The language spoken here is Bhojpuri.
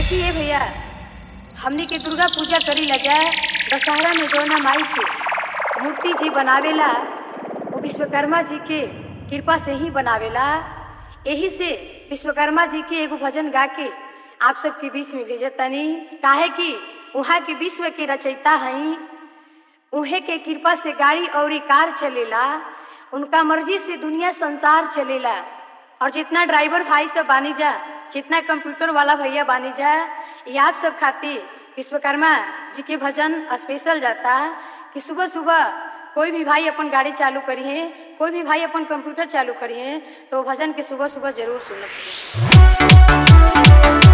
देखिए भैया हमनी के दुर्गा पूजा करी ला जाए दशहरा में जौना माई के मूर्ति जी बनावेला वो विश्वकर्मा जी के कृपा से ही बनावेला यही से विश्वकर्मा जी के एगो भजन गा के आप सबके बीच में भेजत तनी काहे कि वहाँ के विश्व के रचयिता हई उहे के कृपा से गाड़ी और कार चलेला उनका मर्जी से दुनिया संसार चलेला और जितना ड्राइवर भाई सब बानी जा जितना कंप्यूटर वाला भैया बानी जा ये आप सब खातिर विश्वकर्मा जी के भजन स्पेशल जाता कि सुबह सुबह कोई भी भाई अपन गाड़ी चालू करिए कोई भी भाई अपन कंप्यूटर चालू करिए तो वो भजन के सुबह सुबह जरूर सुनना चाहिए